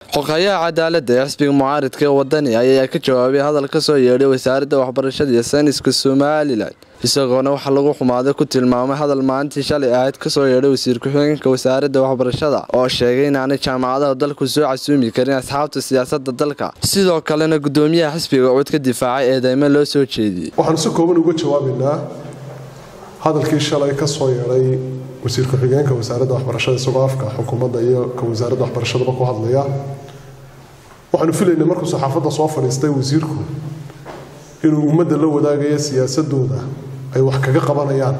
xogayaha cadaaladda ee xisbiga mucaaridka ee wadani ayaa ka jawaabay hadal ka soo yeedhay wasaaradda waxbarashada iyo sayniska somalilan isagoona waxaa lagu xumaaday ku tilmaamay hadal maalintii shalay ahayd kasoo yeedhay wasiir ku-xigeenka wasaaradda waxbarashada oo sheegay inaanay jaamacadaha dalku soo casuumi karin asxaabta siyaasada dalka sidoo kalena gudoomiyaha xisbiga cod ka difaacay eedeymo loo soo jeediyey waxaanu si kooban uga jawaabaynaa hadalkii shalay ka soo yeedhay wasiir ku-xigeenka wasaaradda waxbarashada isagoo afka xukuumadda iyo ka wasaaradda waxbarashadaba ku hadlaya waxaanu filaynay markuu saxaafadda soo fadhiistay wasiirku inuu ummadda la wadaagayo siyaasadooda ay wax kaga qabanayaan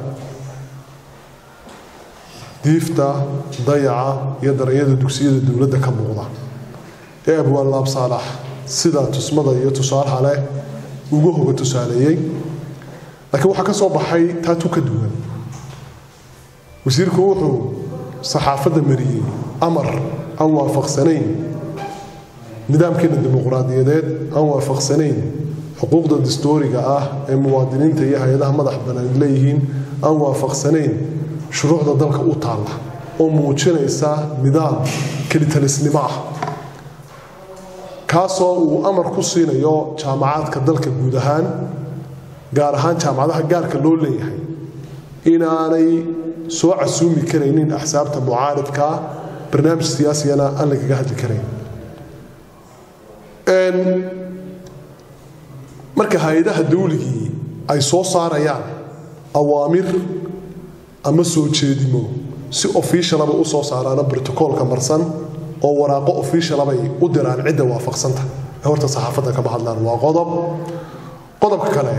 diifta dayaca iyo daranyada dugsiyada dowladda ka muuqda ee abwaan laab saalax sida tusmada iyo tusaalaha leh uga hoga tusaaleeyey laakiin waxaa ka soo baxay taatu ka duwan wasiirku wuxuu saxaafadda mariyey amar aan waafaqsanayn nidaamkeena dimuqraadiyadeed aan waafaqsanayn xuquuqda dastooriga ah ee muwaadiniinta iyo hay-adaha madax bannaan leeyihiin aan waafaqsanayn shuruucda dalka u taalla oo muujinaysa nidaam kelitalisnimo ah kaasoo uu amar ku siinayo jaamacaadka dalka guud ahaan gaar ahaan jaamacadaha gaarka loo leeyahay inaanay soo casuumi karaynin axsaabta mucaaridkaa barnaamij siyaasigana aan lagaga hadli karayn marka hay-adaha dawligii ay soo saarayaan awaamir ama soo jeedimo si ofishalaba u soo saaraano brotocoolka marsan oo waraaqo ofishalabay u diraan cidda waafaqsanta ee horta saxaafadda kama hadlaan waa qodob qodobka kale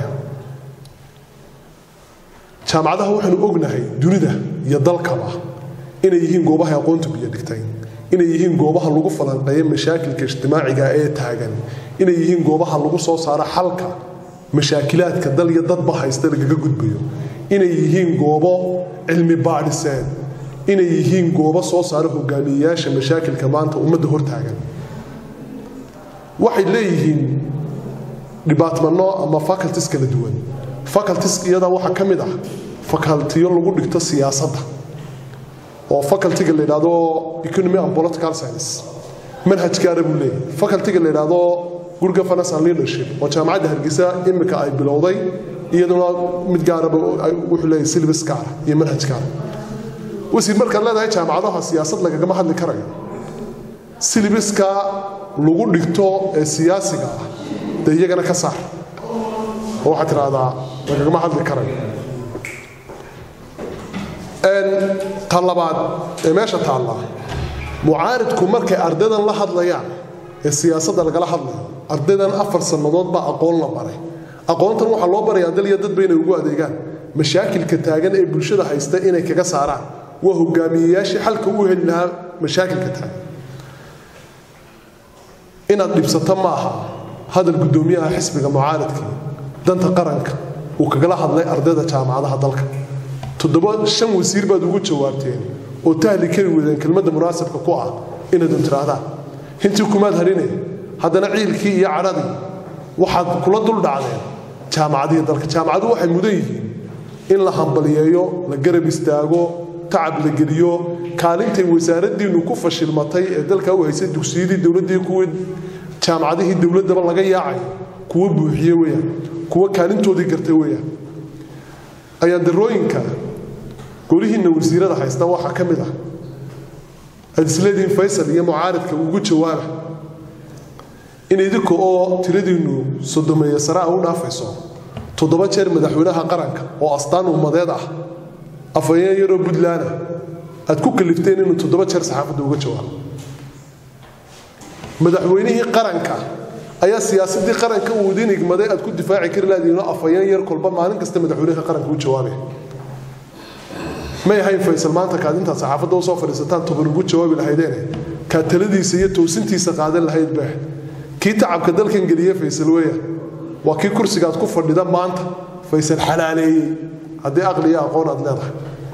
jaamacadaha waxaanu ognahay dunida iyo dalkaba inay yihiin goobaha aqoontu biyo dhigtay inay yihiin goobaha lagu falanqeeyo mashaakilka ijtimaaciga ee taagan inay yihiin goobaha lagu soo saaro xalka mashaakilaadka dal iyo dadba haysta lagaga gudbayo inay yihiin goobo cilmi baadhiseen inay yihiin goobo soo saara hogaamiyeyaasha mashaakilka maanta ummadda hortaagan waxay leeyihiin dhibaatmano ama faculties kala duwan faculties iyada waxaa ka mid ah facultiyo lagu dhigto siyaasadda oo facultiga la yidhaahdo economy and political science manhaj gaara buu leeyahay facultiga la yidhaahdo good governance and leadership oo jaamacadda hargeysa imika ay bilowday iyaduna mid gaaraba wuxuu leeyahay syllabus gaara iyo manhaj gaara wasiir markaad leedahay jaamacadaha siyaasad lagagama hadli karayo syllabuska lagu dhigto ee siyaasiga ah dee iyagana ka saar oo waxaad tidhaahdaa lagagama hadli karayo ta labaad ee meesha taalla mucaaridku markay ardaydan la hadlayaan ee siyaasadda lagala hadlayo ardaydan afar sannadood baa aqoon la baray aqoontan waxaa loo barayaa dal iyo dadba inay ugu adeegaan mashaakilka taagan ee bulshada haysta inay kaga saaraan waa hogaamiyeyaashii xalka u heli lahaa mashaakilka taagan inaad dhibsato ma aha hadal guddoomiyaha xisbiga mucaaridkii danta qaranka uu kagala hadlay ardayda jaamacadaha dalka toddoba shan wasiir baad ugu jawaabteen oo tahli kari weydeen kelmadda munaasabka ku ah inaydun tidhaahdaan hintii kumaad hadhine haddana ciilkii iyo cadhadii waxaad kula dul dhacdeen jaamacadihii dalka jaamacadu waxay mudan yihiin in la hambaliyeeyo la garab istaago tacab la geliyo kaalintay wasaaraddiinnu ku fashilmatay ee dalka u haysay dugsiyadii dowladdii kuwii jaamacadihii dowladdaba laga yaacayo kuwa buuxiye weyaan kuwa kaalintoodii gartay weyaan ayaan darooyinka golihiinna wasiirada haysta waxaa ka mid ah aad isleedihiin faysal iyo mucaaridka ugu jawaaba in idinka oo tiradiinnu sodomeeye sare a u dhaafayso toddoba jeer madaxweynaha qaranka oo astaan ummadeed ah afhayeen yaroo puntlandah aad ku kalifteen inuu toddoba jeer saxaafadda uga jawaabo madaxweynihii qaranka ayaa siyaasadii qaranka uu idin igmaday aad ku difaaci kari laadiino afhayeen yar kolba maalin kasta madaxweynaha qaranka u jawaabay may ahayn faysal maanta kaad intaad saxaafadda usoo fadhiisataan toban ugu jawaabi lahaydeene kaad taladiisa iyo toosintiisa qaadan lahayd baa kii tacabka dalkan geliye faysal weya waa kii kursigaad ku fadhida maanta faysal xalaaleeyey haddii aqli iyo aqoon aad leedahay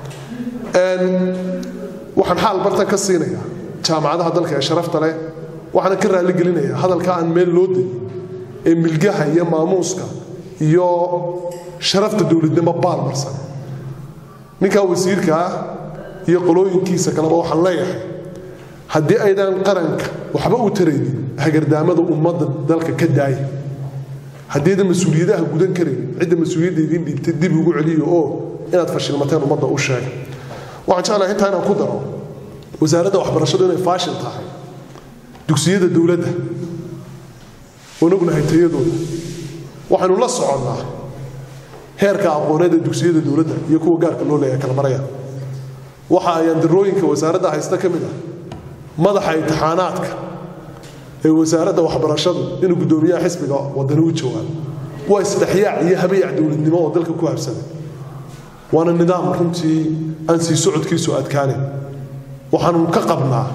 waxaan xaal bartan ka siinayaa jaamacadaha dalka ee sharafta leh waxaana ka raaligelinayaa hadalka aan meel loo degin ee milgaha iyo maamuuska iyo sharafta dowladnimo baalmarsan ninkaa wasiirka ah iyo qolooyinkiisa kaleba waxaan leeyahay haddii aydaan qaranka waxba u taraynin hagardaamada ummadda dalka ka daaya haddiidan mas-uuliyadaha gudan karayn cidda mas-uuliyadda idiin dhiibtay dib ugu celiyo oo inaad fashilmateen ummadda u sheega waxaan jeclahay intaa inaan ku daro wasaaradda waxbarashadu inay faashil tahay dugsiyada dowladda onognahay tayadooda waxaynu la soconnaa heerka aqooneed ee dugsiyada dowladda iyo kuwa gaarka loo leeyahay kala maraya waxa ayaan darooyinka wasaaradda haysta ka mid ah madaxa imtixaanaadka ee wasaaradda waxbarashadu inuu guddoomiyaha xisbiga wadani u jawaabo waa isdhexyaac iyo habayac dowladnimo oo dalka ku habsaday waana nidaam runtii aan sii socodkiisu adkaanin waxaanu ka qabnaa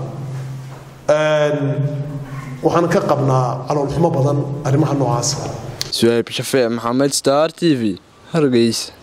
waxaan ka qabnaa caloolxumo badan arrimaha noocaasa suhayb shafee maxamed star t v hargeysa